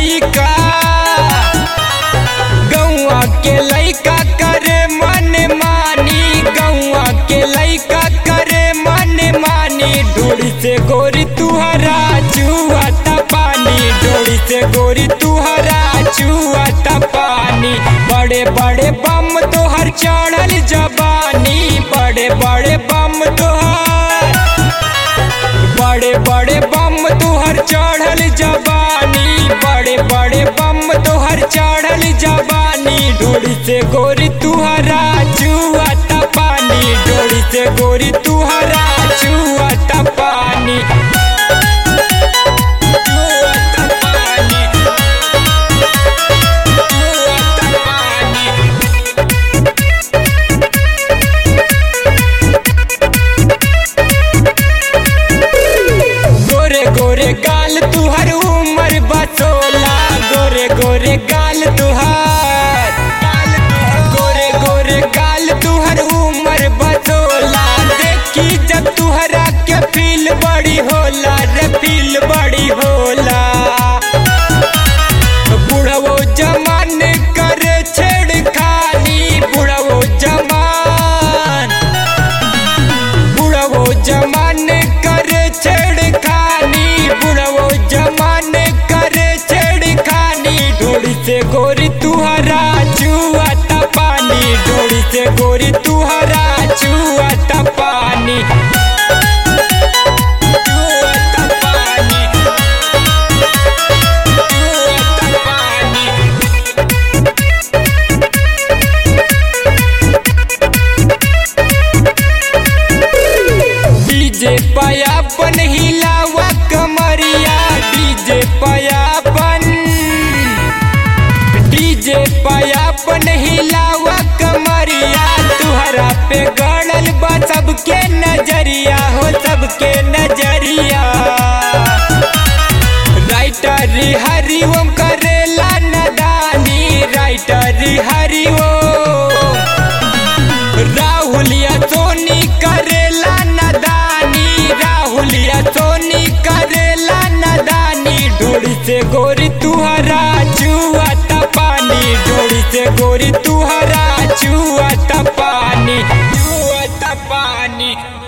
लइका गौआ के लइका करे मन मानी गौआ के लइका करे मन मानी डोरी से गोरी तुहरा चुआता पानी डोरी से गोरी तुहरा चुआता पानी बड़े बड़े बम तोहर चढ़ल जबानी बड़े बड़े बम तोहर बड़े बड़े बम तुहर चढ़ल जबानी बड़े बड़े बम तुहर चढ़ल जबानी डोरी से गोरी तुहरा चुआता पानी डोरी से गोरी तुहरा चुआता पानी चुआता पानी चुआता पानी गोरे गोरे गाल तुहर उमर बसोला गोरे गोरे गाल तुहार गोरे गोरे गाल तुहर उमर बसोला देखी जब तुहरा के फील बड़ी होला रे फील बड़ी होला बुढ़वो जमान करे छेड़खानी बुढ़वो जमान बुढ़वो जमान करे छेड़खानी बुढ़वो जमान करे छेड़खानी डोरी से गोरी तुहरा चुआता पानी डोरी से गोरी तुहरा चुआता पानी चुआता पानी चुआता पानी डीजे पयापन हिलावा कमरिया डीजे पयापन डीजे पयापन हिलावा कमरिया तुहरा पे गड़ल बा सबके नजरिया हो सबके नजरिया राइटर हरिओम करेला नदानी राइटर हरिओम राहुलिया सोनी करेला नदानी राहुलिया सोनी करेला नदानी डोरी से गोरी तुहरा चुआता पानी डोरी से गोरी तुहरा चुआता पानी चुआता पानी